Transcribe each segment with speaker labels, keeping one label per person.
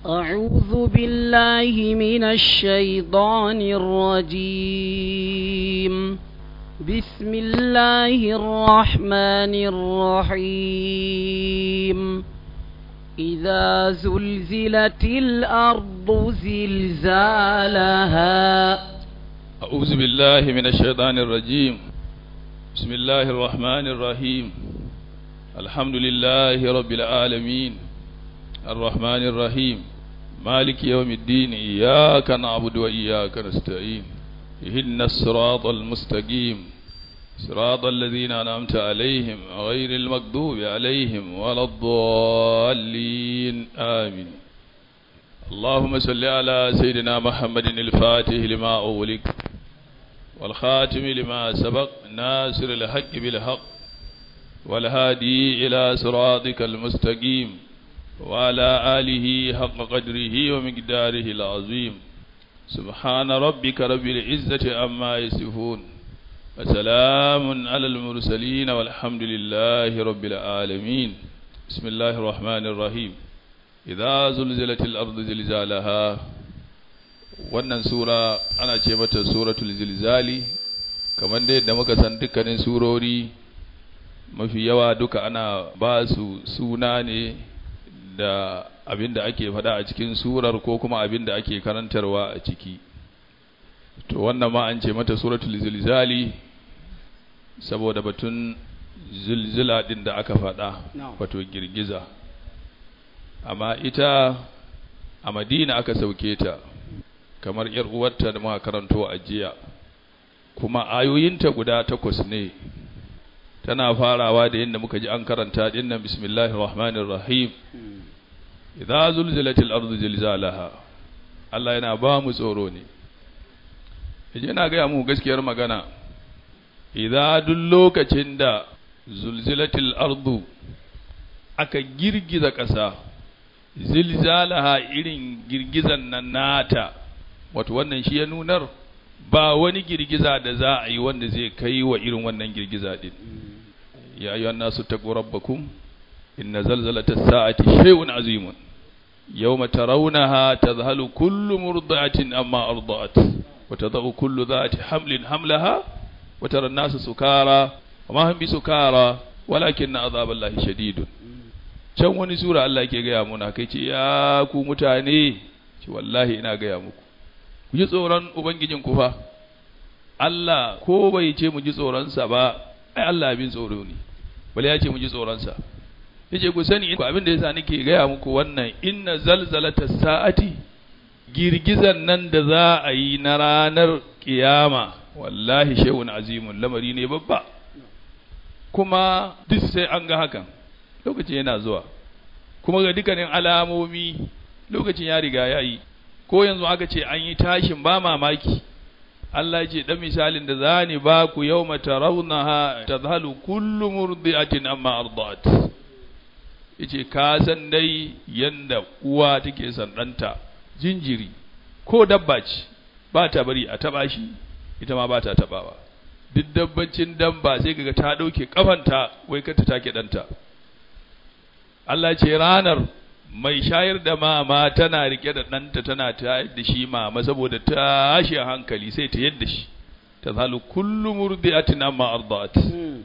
Speaker 1: أعوذ بالله من الشيطان الرجيم بسم الله الرحمن الرحيم إذا زلزلت الأرض زلزالها
Speaker 2: أعوذ بالله من الشيطان الرجيم بسم الله الرحمن الرحيم الحمد لله رب العالمين الرحمن الرحيم مالك يوم الدين إياك نعبد وإياك نستعين اهدنا الصراط المستقيم صراط الذين أنعمت عليهم غير المغضوب عليهم ولا الضالين آمين اللهم صل على سيدنا محمد الفاتح لما أغلق والخاتم لما سبق ناصر الحق بالحق والهادي إلى صراطك المستقيم وعلى آله حق قدره ومقداره العظيم سبحان ربك رب العزة عما يصفون وسلام على المرسلين والحمد لله رب العالمين بسم الله الرحمن الرحيم idza zulzilatil ardu zilzalaha wannan sura ana ce mata suratul zilzali kamar da yadda muka san dukkanin surori mafi yawa duka ana ba su suna ne da abin da ake faɗa a cikin surar ko kuma abin da ake karantarwa a ciki to wannan ma an ce mata suratul zilzali saboda batun zilzila din da aka faɗa wato girgiza amma ita a madina aka sauke ta kamar yar uwarta da muka karanto a jiya kuma ayoyinta guda takwas ne tana farawa da yadda muka ji an karanta dinnan bismillahir rahmanir rahim idza zulzilatil ardu zilzalaha Allah yana ba mu tsoro ne yaje na ga mu gaskiyar magana idza duk lokacin da zulzilatil ardu aka girgiza ƙasa zilzalaha irin girgizan nan nata wato wannan shi ya nunar ba wani girgiza da za a yi wanda zai kai wa irin wannan girgiza din ya ayyuhan nasu taqu rabbakum inna zalzalata sa'ati shay'un azimun yawma tarawunaha tadhhalu kullu murdi'atin amma arda'at wa tad'u kullu dhati hamlin hamlaha wa tara an-nasa sukara wa ma hum bisukara walakinna adhaballahi shadidun can wani sura Allah yake gaya muna kai ce ya ku mutane ce wallahi ina gaya muku ku ji tsoron ubangijin ku fa Allah ko bai ce mu ji tsoronsa ba ai Allah abin tsoro ne bale ya ce mu ji tsoronsa yace ku sani abin da yasa nake gaya muku wannan inna zalzalata sa'ati girgizan nan da za a yi na ranar kiyama wallahi shehun azimun lamari ne babba kuma duk sai an ga hakan lokacin yana zuwa kuma ga dukkanin alamomi lokacin ya riga ya yi ko yanzu aka ce an yi tashin ba mamaki Allah ya ce dan misalin da za ni ba ku yawma tarawunaha tadhalu kullu murdi'atin amma ardat yace ka san dai yanda uwa take san danta jinjiri ko dabba ce ba ta bari a taba shi ita ma ba ta tabawa duk dabbancin dabba sai kaga ta dauke kafanta wai kar ta take danta Allah ce ranar mai shayar da mama tana rike da ɗanta tana ta da shi mama saboda tashi hankali sai ta yadda shi ta zalu kullu murdi'atin amma arda'at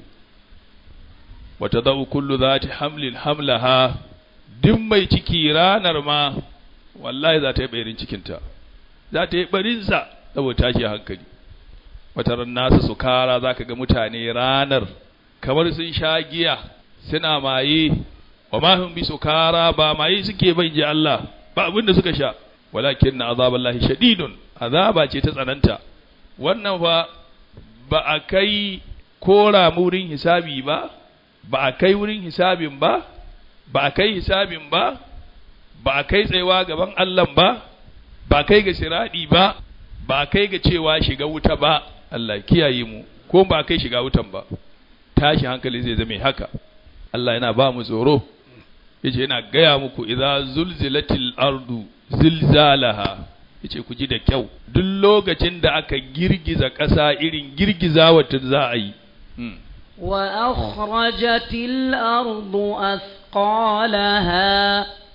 Speaker 2: wa tadau kullu zati hamlin hamlaha duk mai ciki ranar ma wallahi za ta yi bayarin cikinta za ta yi barinsa saboda tashi hankali wata ran nasu sukara za ka ga mutane ranar kamar sun sha giya suna maye wa ma hum bi sukara ba mai suke bai ji Allah ba abin da suka sha walakin na azaballahi shadidun azaba ce ta tsananta wannan fa ba a kai kora wurin hisabi ba ba a kai wurin hisabin ba ba a kai hisabin ba ba a kai tsayawa gaban Allah ba ba a kai ga siradi ba ba a kai ga cewa shiga wuta ba Allah kiyaye mu ko ba a kai shiga wutan ba tashi hankali zai zame haka Allah yana ba mu tsoro yace yana gaya muku idza zulzilatil ardu zilzalaha yace ku ji da kyau duk lokacin da aka girgiza ƙasa irin girgiza wata za a yi
Speaker 1: وأخرجت الأرض أثقالها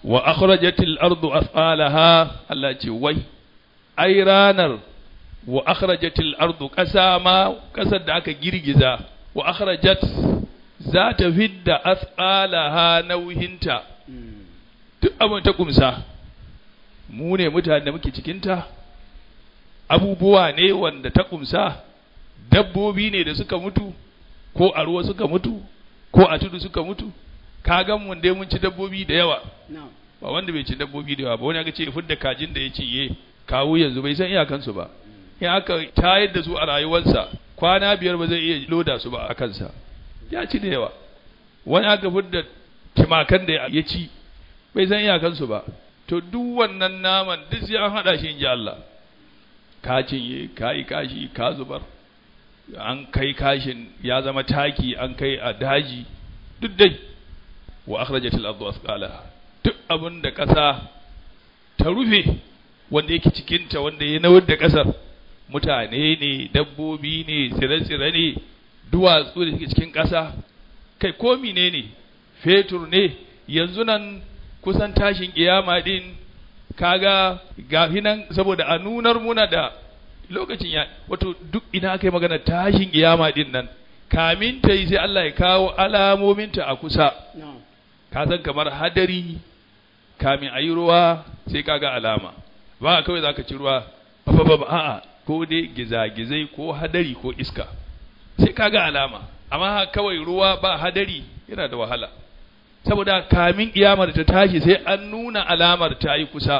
Speaker 2: wa akhrajatil ardu athqalaha Allah ce wai ai ranar wa akhrajatil ardu ƙasa ma ƙasar da aka girgiza wa akhrajat za ta fidda athqalaha nauhinta duk abin ta kumsa mu ne mutane da muke cikinta abubuwa ne wanda ta kumsa dabbobi ne da suka mutu ko a ruwa suka mutu ko a tudu suka mutu ka gan mun dai mun ci dabbobi da yawa ba wanda bai ci dabbobi da yawa ba wani aka ce fidda kajin da ya ci ye kawo yanzu bai san iyakansu ba in aka tayar da su a rayuwarsa kwana biyar ba zai iya loda su ba a kansa ya ci da yawa wani aka fidda timakan da ya ci bai san iyakansu ba to duk wannan naman duk sai an haɗa shi in ji Allah ka cinye ka yi kashi ka zubar an kai kashin ya zama taki an kai a daji duk dai wa akhrajatil ardu asqalaha duk abin da ƙasa ta rufe wanda yake cikinta wanda ya nawar da ƙasar mutane ne dabbobi ne tsire-tsire ne duwatsu da suke cikin ƙasa kai ko ne ne fetur ne yanzu nan kusan tashin kiyama din kaga gafi nan saboda a nunar muna da lokacin ya wato duk ina aka yi magana tashin kiyama din nan kamin ta yi sai Allah ya kawo alamominta a kusa ka san kamar hadari kamin a yi ruwa sai kaga alama ba kawai za ka ci ruwa ba ba ba a'a ko dai gizagizai ko hadari ko iska sai kaga alama amma kawai ruwa ba hadari yana da wahala saboda kamin kiyamar ta tashi sai an nuna alamar ta yi kusa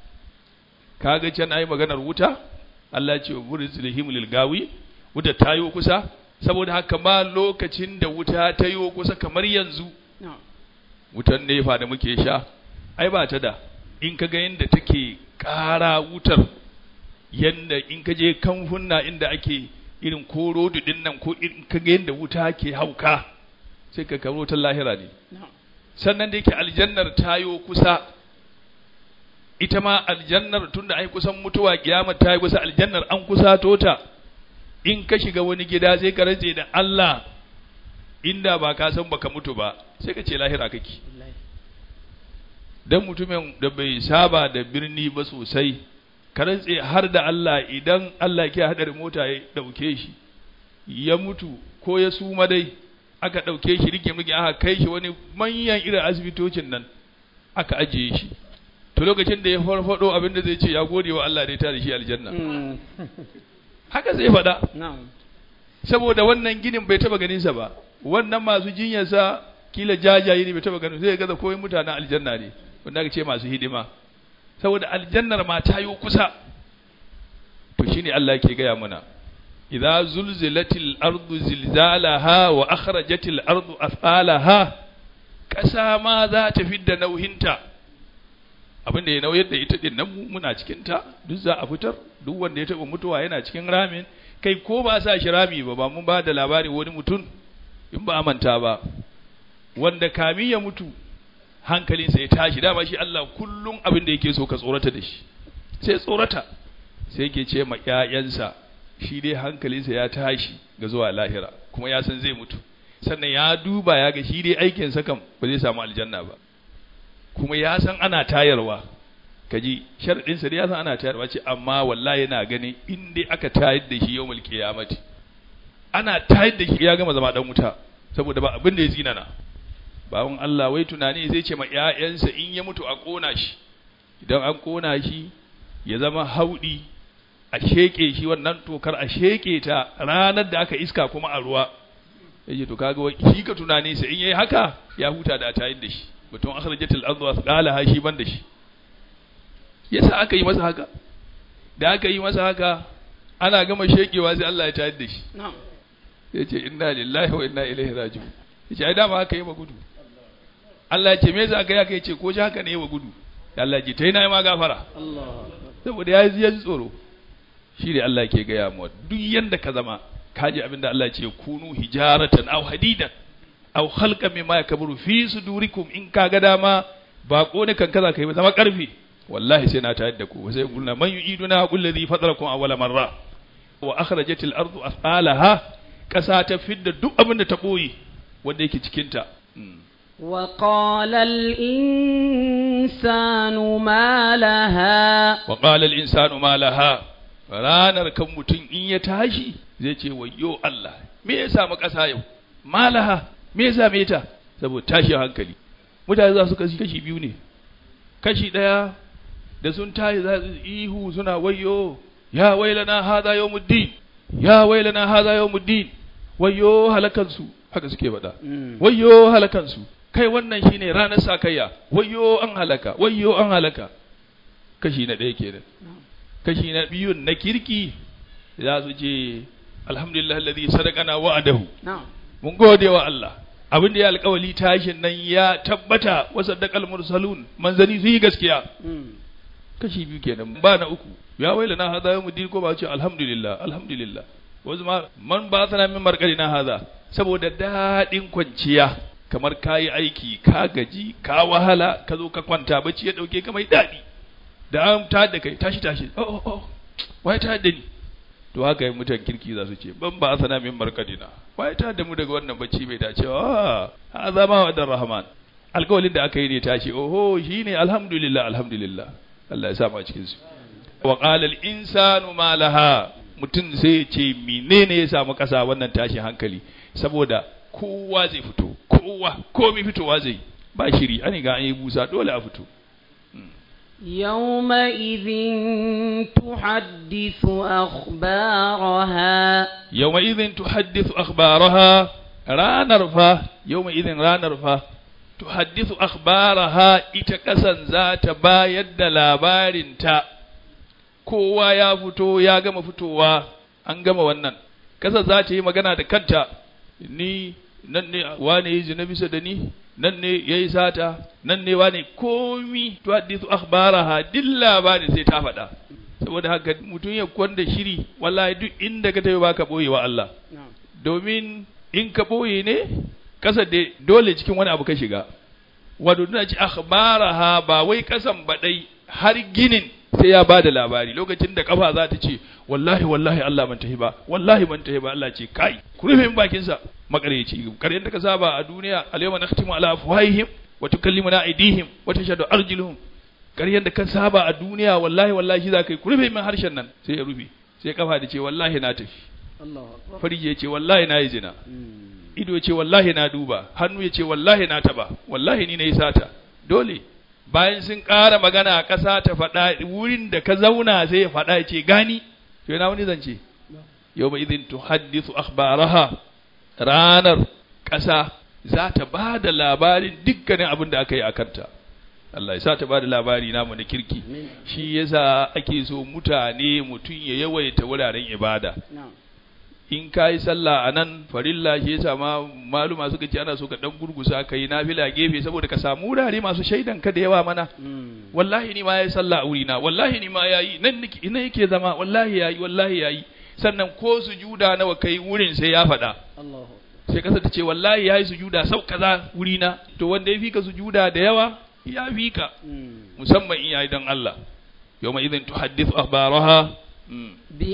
Speaker 2: kaga can ayi maganar wuta Allah ce buris lihim lil gawi wuta ta yi kusa saboda haka ma lokacin da wuta ta yi kusa kamar yanzu wutan nefa da muke sha ai ba ta da in ka ga yadda take ƙara wutar yadda in ka je kamfunna inda ake irin ko rodu din nan ko in ka ga yadda wuta ke hauka sai ka karo ta lahira ne sannan da yake aljannar tayo kusa ita ma aljannar tunda ai kusan mutuwa kiyamar ta yi kusa aljannar an kusa tota in ka shiga wani gida sai ka rantse da Allah inda ba ka san baka mutu ba sai ka ce lahira kake dan mutumin da bai saba da birni ba sosai ka rantse har da Allah idan Allah ke hadar mota ya dauke shi ya mutu ko ya suma dai aka ɗauke shi rike muke aka kai shi wani manyan irin asibitocin nan aka ajiye shi to lokacin da ya farfado abin da zai ce ya gode wa Allah da ya tare shi aljanna haka zai faɗa saboda wannan ginin bai taba ganin sa ba wannan masu jinyarsa kila jajaye ne bai taba ganin zai gaza koyi mutanen aljanna ne wanda aka ce masu hidima saboda aljannar ma ta yi kusa to shine Allah yake gaya mana إذا زلزلت الأرض زلزالها وأخرجت الأرض أثقالها ƙasa ma za ta fidda nauhinta abin da ya nauyar da ita din nan muna cikin ta duk za a fitar duk wanda ya taɓa mutuwa yana cikin ramin kai ko ba sa shi rami ba ba mun ba da labari wani mutum in ba manta ba wanda kami ya mutu hankalinsa ya tashi dama shi Allah kullum abin da yake so ka tsorata da shi sai tsorata sai yake ce ma ƴaƴansa shi dai hankalinsa ya tashi ga zuwa lahira kuma ya san zai mutu sannan ya duba ya ga shi dai aikinsa kam ba zai samu aljanna ba kuma ya san ana tayarwa kaji sharadinsa dai ya san ana tayarwa ce amma wallahi yana ganin in dai aka tayar da shi yawmul qiyamati ana tayar da shi ya gama zama dan wuta saboda ba abin da ya zinana bawon Allah wai tunani zai ce ma ƴaƴansa in ya mutu a kona shi idan an kona shi ya zama haudi a sheke shi wannan tokar a sheke ta ranar da aka iska kuma a ruwa yace to kaga shi ka tunani sai in yayi haka ya huta da tayar da shi mutum akhrajatil ardu asqalaha shi ban da shi yasa aka yi masa haka da aka yi masa haka ana gama shekewa sai Allah ya tayar da shi yace inna lillahi wa inna ilaihi raji'un yace ai dama haka yi ba gudu Allah ya ce me yasa kai haka yace ko shi haka ne yi wa gudu Allah ya ce tai na ma gafara saboda ya ji tsoro shi ne Allah ke gaya mu duk yanda ka zama kaji abin da Allah ce kunu hijaratan aw hadidan aw khalqan mimma yakburu fi sudurikum in ka ga dama ba ko ne kan kaza kai zama karfi wallahi sai na tayar da ku sai kulna man yu'iduna qul ladhi fatarakum awwala marra wa akhrajatil ardu athqalaha kasa ta fidda duk abin da ta boye wanda yake cikin ta
Speaker 1: وقال الإنسان الإنسان ما لها
Speaker 2: wa qala al-insanu ma laha ranar kan mutum in ya tashi zai ce wayyo Allah me ya samu ƙasa yau ma laha me ya same ta saboda tashi hankali mutane za su kashi kashi biyu ne kashi ɗaya da sun tashi za su ihu suna wayyo ya wailana hadha yawmuddin ya wailana hadha yawmuddin wayyo halakansu haka suke faɗa wayyo halakansu kai wannan shine ranar sakayya wayyo an halaka wayyo an halaka kashi na ɗaya kenan kashi na biyun na kirki za su ce alhamdulillah alladhi sadaqana wa'adahu
Speaker 1: نعم
Speaker 2: mun gode wa Allah abin da ya alƙawali tashin nan ya tabbata wa saddaqal mursalun manzani su yi gaskiya kashi biyu kenan ba na uku ya waila na hada yawmu din ko ba ce alhamdulillah alhamdulillah wasu ma man ba sana min markari na hada saboda daɗin kwanciya kamar ka yi aiki ka gaji ka wahala ka zo ka kwanta bacci ya ɗauke ka mai daɗi da an ta da kai tashi tashi oh oh oh wai ta da ni to haka yi mutan kirki za su ce ban ba sana min markadina wai ta da mu daga wannan bacci bai dace wa ha zama wa dan rahman alkawalin da aka yi ne tashi oho shine alhamdulillah alhamdulillah Allah ya sa mu a cikin su wa qala al insanu ma laha mutum sai ya ce menene ya samu kasa wannan tashin hankali saboda kowa zai fito kowa komai fitowa zai ba shiri an ga an yi busa dole a fito
Speaker 1: يومئذ تحدث أخبارها
Speaker 2: yawma idhin tuhaddithu akhbaraha ranar fa yawma idhin ranar fa tuhaddithu akhbaraha ita kasan za ta bayar da labarinta kowa ya fito ya gama fitowa an gama wannan kasan za ta yi magana da kanta ni nan ne wane yi zina bisa da ni nan ne ya yi sata nan ne wane komi tuhaddithu akhbaraha duk labarin sai ta faɗa saboda haka mutum ya kwanda shiri wallahi duk inda ka tafi baka boye wa Allah
Speaker 1: نعم
Speaker 2: domin in ka boye ne kasa da dole cikin wani abu ka shiga wato tana ci akhbaraha ba wai kasan badai har ginin sai ya bada labari lokacin da kafa za ta ce wallahi wallahi Allah ban tahi ba wallahi ban tahi ba Allah ce kai ku rufe min bakin sa makareci karyar da ka saba a duniya al-yawma nakhtimu ala afwahihim wa tukallimuna aydihim wa tashhadu arjuluhum ƙaryar da ka saba a duniya wallahi wallahi shi za ka yi ku rufe min harshen nan sai ya rufe sai kafa da ce wallahi na tafi
Speaker 1: الله أكبر
Speaker 2: farji ya ce wallahi na yi zina
Speaker 1: مم.
Speaker 2: ido ya ce wallahi na duba hannu ya ce wallahi na taba wallahi ni na yi sata dole bayan sun ƙara magana a ƙasa ta faɗa wurin da ka zauna sai ya faɗa ya ce gani to yana wani zance yau ba idin tuhaddithu akhbaraha ranar ƙasa za ta ba da labarin dukkanin abin da aka yi a kanta Allah ya sa ta ba da labari namu na kirki
Speaker 1: آمين.
Speaker 2: shi yasa ake so mutane mutum ya yawaita wuraren ibada
Speaker 1: نعم
Speaker 2: in ka yi sallah a nan farilla shi yasa ma maluma suka ce ana so ka dan gurgusa ka yi nafila gefe saboda ka samu wurare masu shaidan ka da yawa mana
Speaker 1: مم.
Speaker 2: wallahi ni ma yayi sallah a wurina wallahi ni ma yayi nan nake ina yake zama wallahi yayi wallahi yayi sannan ko sujuda nawa kai wurin sai ya faɗa
Speaker 1: الله
Speaker 2: sai kasa ta ce wallahi yayi sujuda sau kaza wurina to wanda ya fi ka sujuda da yawa ya fi ka
Speaker 1: مم.
Speaker 2: musamman in yayi don Allah yawma idhin tuhaddithu akhbaraha mm.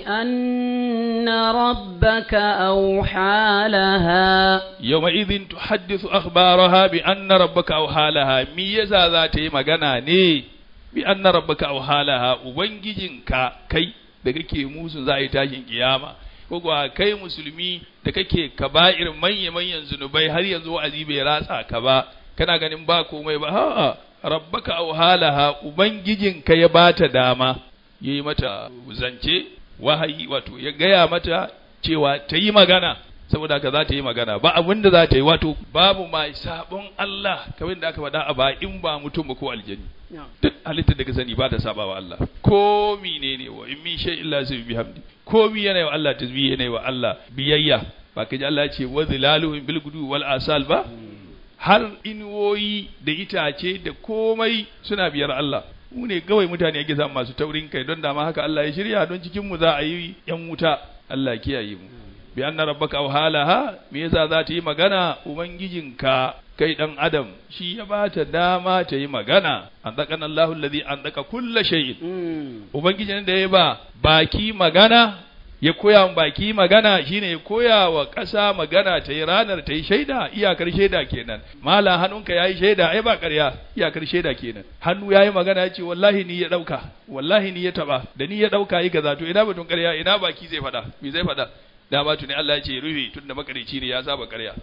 Speaker 1: بأن ربك أوحى لها
Speaker 2: يومئذ تحدث أخبارها بأن ربك أوحى لها ميزا ذات magana ne بأن ربك أوحى لها ubangijinka kai da kake musu za a yi tashin kiyama ko kuwa kai musulmi da kake kaba'ir manya manyan zunubai har yanzu wa'azi bai ratsa ka ba kana ganin ba komai ba a'a rabbaka auhalaha ubangijinka ya bata dama yayi mata zance wahayi wato ya gaya mata cewa ta yi magana saboda haka za ta yi magana ba abin da za ta yi wato babu mai sabon Allah kamar da aka faɗa a ba in ba mutum ba ko aljani
Speaker 1: نعم
Speaker 2: duk halittar da ka sani ba ta saba wa Allah ko menene wa in min shay illa su bi hamdi ko mi yana wa Allah tasbih yana wa Allah biyayya ba ka ji Allah ya ce wa zilaluhum bil gudu wal asal ba har inuwoyi da itace da komai suna biyar Allah mu ne kawai mutane ake samu masu taurin kai don dama haka Allah ya shirya don cikin mu za a yi yan wuta Allah kiyaye mu bi anna rabbaka awhalaha me yasa za ta yi magana ubangijinka kai dan adam shi ya bata dama ta yi magana an daka Allahu alladhi an daka kulla shay'in
Speaker 1: مم.
Speaker 2: ubangijin da ya ba baki magana ya koya wa baki magana shine ya koya wa ƙasa magana ta yi ranar ta yi shaida iyakar shaida kenan malam hannunka ya yi shaida ai ba ƙarya iyakar shaida kenan hannu ya yi magana ya ce wallahi ni ya ɗauka wallahi ni ya taɓa da ni ya ɗauka yi kaza to ina batun ƙarya ina baki zai faɗa me zai faɗa da ba tuni Allah ya ce rufe tun da makarici ne ya saba ƙarya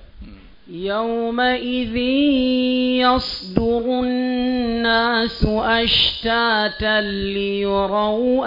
Speaker 1: يومئذ يصدر الناس أشتاتا ليروا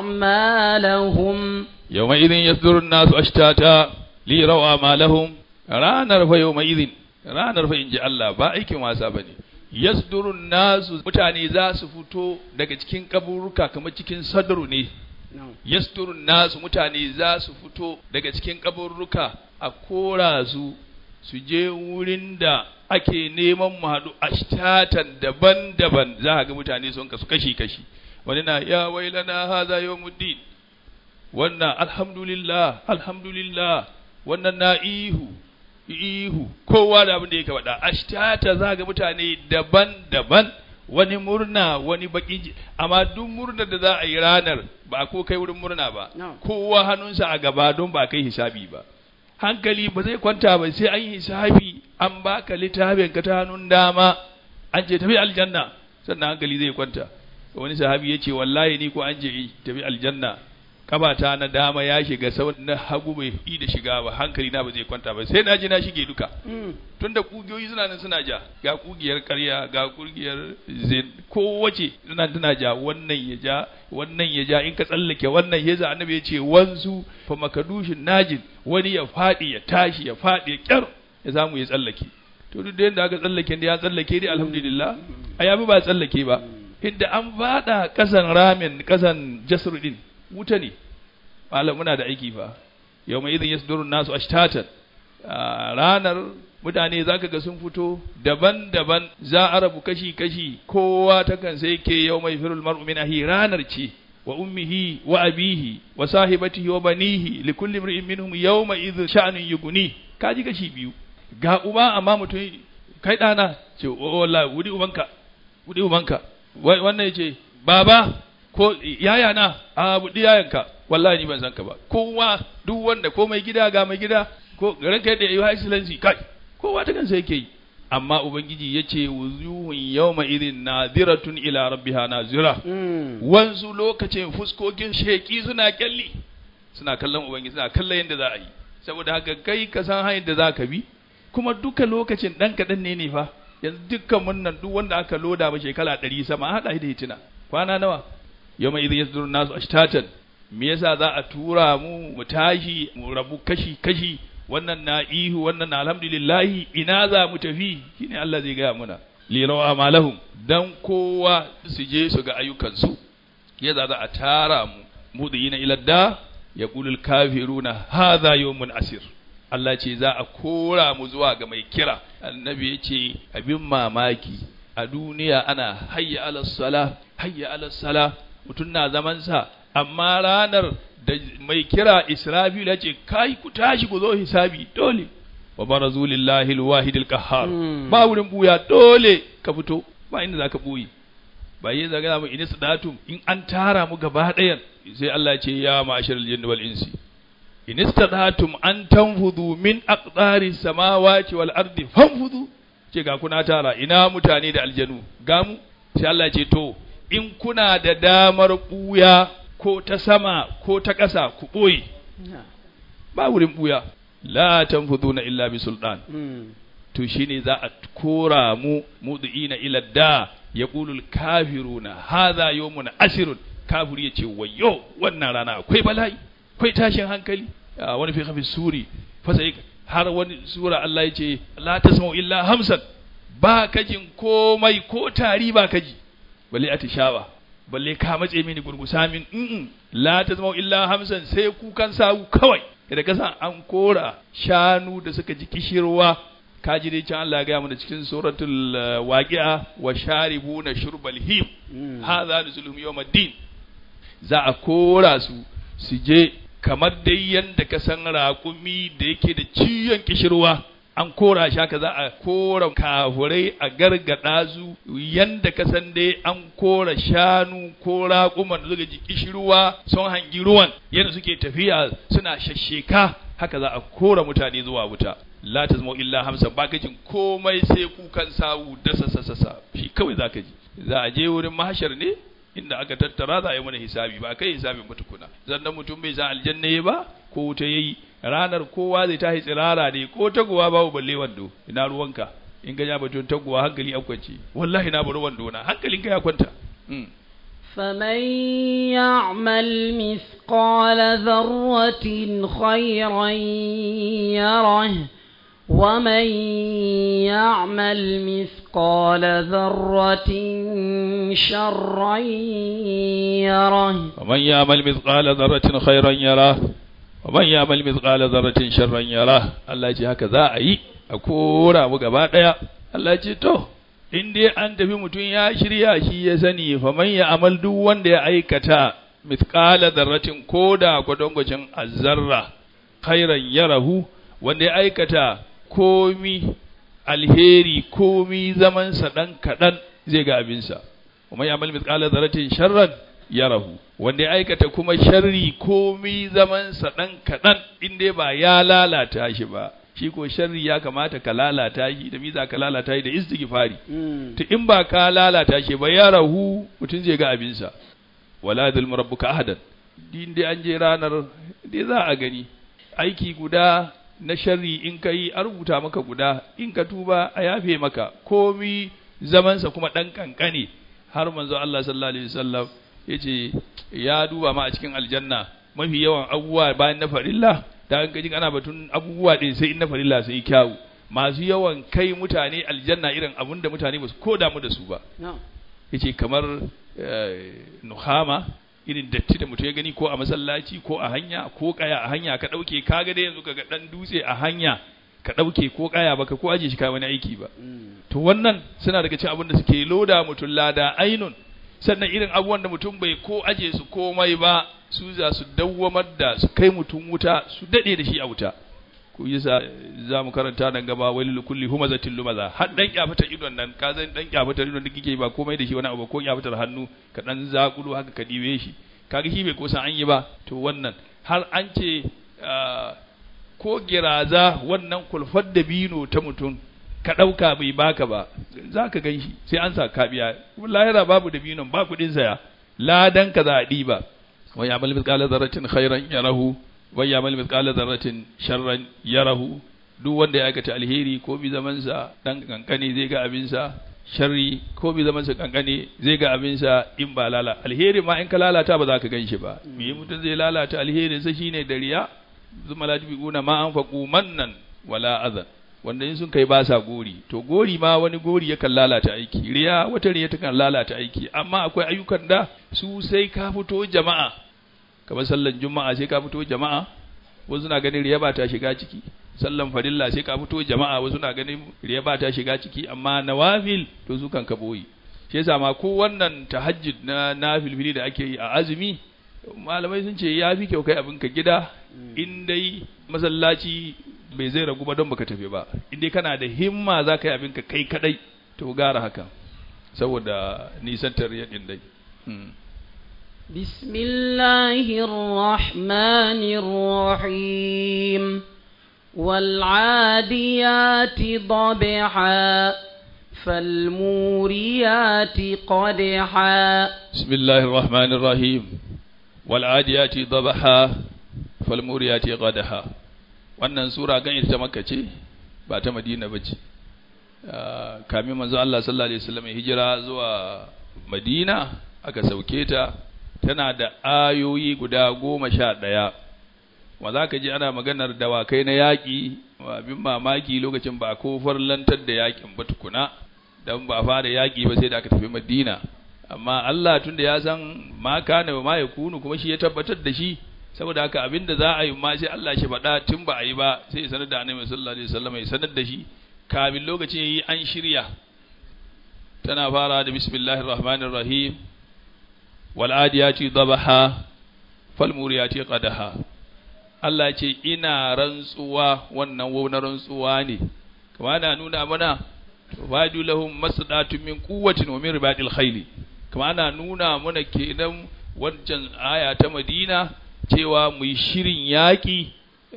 Speaker 1: أعمالهم
Speaker 2: يومئذ يصدر الناس أشتاتا ليروا أعمالهم ranar fa yawma'idhin ranar fa inji Allah ba aikin wasa bane yasdurun nasu mutane za su fito daga cikin kaburuka kamar cikin sadru ne yasturun nasu mutane za su fito daga cikin kaburruka a kora su su je wurin da ake neman mu haɗu ashtatan daban-daban za a ga mutane sun kasu kashi-kashi wani na ya wailana haza yawmuddin wannan alhamdulillah alhamdulillah wannan na ihu ihu kowa da abin da yake faɗa ashtata za ga mutane daban-daban wani murna wani bakin ji amma duk murnar da za a yi ranar ba ko kai wurin murna ba kowa hannunsa a gaba don ba kai hisabi ba hankali ba zai kwanta ba sai an yi hisabi an baka littafin ka ta hannun dama an ce tafi aljanna sannan hankali zai kwanta wani sahabi ya ce wallahi ni ko an je tafi aljanna kabata na dama ya shiga sau na hagu bai yi da shiga ba hankali na ba zai kwanta ba sai na ji na shige duka tunda kugiyoyi suna nan suna ja ga kugiyar karya ga kugiyar zin kowace suna tana ja wannan ya ja wannan ya ja in ka tsallake wannan ya za annabi ya ce wanzu fa makadushin najin wani ya faɗi ya tashi ya faɗi ya kyar ya samu ya tsallake to duk da yadda aka tsallake da ya tsallake dai alhamdulillah a yabi ba tsallake ba inda an faɗa kasan ramin kasan jasr din wuta ne malam muna da aiki fa yau mai idin yasdurun nasu ashtatan ranar mutane zaka ga sun fito daban-daban za a rabu kashi-kashi kowa ta kan sai ke yau mai firul mar'u min ahi ranar ce wa ummihi wa abihi wa sahibatihi wa banihi li kulli imrin minhum yawma idh sha'nun yughni kaji kashi biyu ga uba amma mutum kai dana ce wallahi wudi ubanka wudi ubanka wannan yace baba ko yaya na a buɗi yayanka wallahi ni ban san ka ba kowa duk wanda ko mai gida ga mai gida ko garin kai da yayi excellency kai kowa ta kansa yake yi amma ubangiji yace wuzuhun yawma idin nadiratun ila rabbiha nazira wanzu lokacin fuskokin sheki suna kyalli suna kallon ubangiji suna kallon yadda za a yi saboda haka kai ka san hanyar da za ka bi kuma duka lokacin dan kaɗan ne ne fa yanzu dukkan mun nan duk wanda aka loda ba shekara ɗari sama haɗa da hitina kwana nawa yawma idh yasdurun nasu ashtatan me yasa za a tura mu mu tashi mu rabu kashi kashi wannan na ihu wannan na alhamdulillah ina za mu tafi shine Allah zai gaya muna li rawa amalahum dan kowa su je su ga ayyukansu yadda za a tara mu mudiyina ila da yaqulu al-kafiruna hadha yawmun asir Allah ce za a kora mu zuwa ga mai kira annabi ya ce abin mamaki a duniya ana hayya ala sala hayya ala sala mutum na zamansa amma ranar da mai kira Israfil ya ce kai ku tashi ku zo hisabi dole wa barazu lillahi alwahid alqahhar ba wurin buya dole ka fito ba inda zaka buyi ba yi zaga mu inis datum in an tara mu gaba ɗayan sai Allah ya ce ya ma'ashar aljinni wal insi in istadatum an tanfudu min aqdari samawati wal ardi fanfudu ce ga kuna tara ina mutane da aljanu ga mu sai Allah ya ce to in kuna da damar ɓuya ko ta sama ko ta ƙasa ku ɓoye ba wurin ɓuya la tanfuduna illa bi sultan to shine za a kora mu mudu'ina ila da yaqulu al kafiruna hadha yawmun asirun kafiri yace wayyo wannan rana akwai bala'i akwai tashin hankali wani fi khafi suri fa sai har wani sura Allah yace la tasma'u illa hamsan ba kajin komai ko tari ba kaji balle atishawa balle ka matse mini gurgusa min in la ta zama illa hamsan sai kukan sawu kawai da kasan an kora shanu da suka ji kishirwa ka ji dai can Allah ya gaya mana cikin suratul waqi'a wa sharibuna shurbal him hadha nuzuluhum yawmiddin za a kora su su je kamar dai yanda ka san raƙumi da yake da ciyon kishirwa an kora shi haka za a kora kafurai a gargada su yanda ka san dai an kora shanu ko raƙuman da suka ji kishirwa sun hangi ruwan yadda suke tafiya suna shasheka haka za a kora mutane zuwa wuta la tazmu illa hamsa ba ka jin komai sai kukan sawu da sasa shi kawai za ka ji za a je wurin mahashar ne inda aka tattara za a yi mana hisabi ba kai hisabin mutukuna zannan mutum bai san aljanna ba ko wuta yayi ranar kowa zai tashi tsirara ne ko taguwa babu balle wando ina ruwanka in ga ya batun taguwa hankali an kwance wallahi na bari wando na hankalinka ya kwanta
Speaker 1: فمن يعمل مثقال ذرة خيرا يره ومن يعمل مثقال ذرة شرا يره
Speaker 2: ومن يعمل مثقال ذرة خيرا يره ومن يعمل مثقال ذرة شرا يره الله يجي هكذا أي أكورا مغبا Allah ya ce to in dai an tafi mutum ya shirya shi ya sani fa man ya amal duk wanda ya aikata mithqala dharratin koda gwadongwacin azzarra khairan yarahu wanda ya aikata komi alheri komi zaman sa dan kadan zai ga abinsa wa man ya amal mithqala dharratin sharran yarahu wanda ya aikata kuma sharri komi zaman sa dan kadan in dai ba ya lalata shi ba shi ko sharri ya kamata ka lalata shi da miza ka lalata shi da istighfari to in ba ka lalata shi ba ya rahu mutum zai ga abinsa wala dhul rabbuka ahadan din dai an je ranar dai za a gani aiki guda na sharri in ka yi a rubuta maka guda in ka tuba a yafe maka komi zamansa kuma dan kankane har manzo Allah sallallahu alaihi wasallam yace ya duba ma a cikin aljanna mafi yawan abubuwa bayan na farilla da an gaji ana batun abubuwa ɗin sai in na farilla sai kyawu masu yawan kai mutane aljanna irin abun da mutane ba su ko damu da su ba yace kamar nuhama irin datti da mutum ya gani ko a masallaci ko a hanya ko kaya a hanya ka ɗauke ka ga dai yanzu ka ga ɗan dutse a hanya ka ɗauke ko kaya baka ko aje shi ka wani aiki ba to wannan suna daga cikin abin da suke loda mutum lada ainun sannan irin abubuwan da mutum bai ko aje su komai ba su za su dawwamar da su kai mutum wuta su dade da shi a wuta ku yi za mu karanta nan gaba wai kulli humazatin lumaza har dan kyafatar idon nan ka zan dan kyafatar idon da kike ba komai da shi wani abu ko kyafatar hannu ka dan zakulu haka ka dibe shi kaga shi bai kosan an yi ba to wannan har an ce ko giraza wannan kulfar da bino ta mutum ka ɗauka bai baka ba za ka gan shi sai an sa ka biya lahira babu da binon ba kuɗin saya ladan ka za a ɗiba wa ya mal mithqala dharratin khairan yarahu wa ya mal mithqala dharratin sharran yarahu duk wanda ya aikata alheri ko bi zaman sa dan kankane zai ga abin sa sharri ko bi zaman sa kankane zai ga abin sa in ba lala alheri ma in ka lalata ba za ka gan shi ba me mutum zai lalata alherin sa shine dariya zuma la tubiquna ma anfaqu mannan wala adhan wanda in sun kai ba sa gori to gori ma wani gori yakan lalata aiki riya wata riya takan lalata aiki amma akwai ayyukan da su sai ka fito jama'a kamar sallan juma'a sai ka fito jama'a wasu na ganin riya ba ta shiga ciki sallan farilla sai ka fito jama'a wasu na ganin riya ba ta shiga ciki amma nawafil to su kan ka boye shi yasa ma ko wannan tahajjud na nafilfili da ake yi a azumi malamai sun ce ya fi kyau kai abin ka gida in dai masallaci bai zai ragu ba don baka tafi ba in dai kana da himma za ka yi abin ka kai kadai to gara haka saboda nisantar yadin dai
Speaker 1: بسم الله الرحمن الرحيم والعاديات ضبحا فالموريات قدحا
Speaker 2: بسم الله الرحمن الرحيم والعاديات ضبحا فالموريات قدحا wannan sura gan ita makka ce ba ta madina ba ce kamin manzo Allah sallallahu alaihi wasallam hijira zuwa madina aka sauke ta tana da ayoyi guda goma sha ɗaya wa za ka ji ana maganar dawakai na yaƙi abin mamaki lokacin ba ko farlantar da yaƙin ba tukuna don ba fara yaƙi ba sai da aka tafi madina amma Allah tunda ya san ma kana ma ya kunu kuma shi ya tabbatar da shi saboda haka abinda za a yi ma sai Allah shi faɗa tun ba a yi ba sai ya sanar da annabi sallallahu alaihi wasallam ya sanar da shi kafin lokacin yayi an shirya tana fara da bismillahir rahmanir rahim wal adiyati dabaha fal muriyati qadaha Allah ce ina rantsuwa wannan wau na rantsuwa ne kama ana nuna mana wadu lahum masdatu min quwwatin wa min ribadil khayli kama ana nuna mana kenan wancan aya ta Madina cewa mu yi shirin yaƙi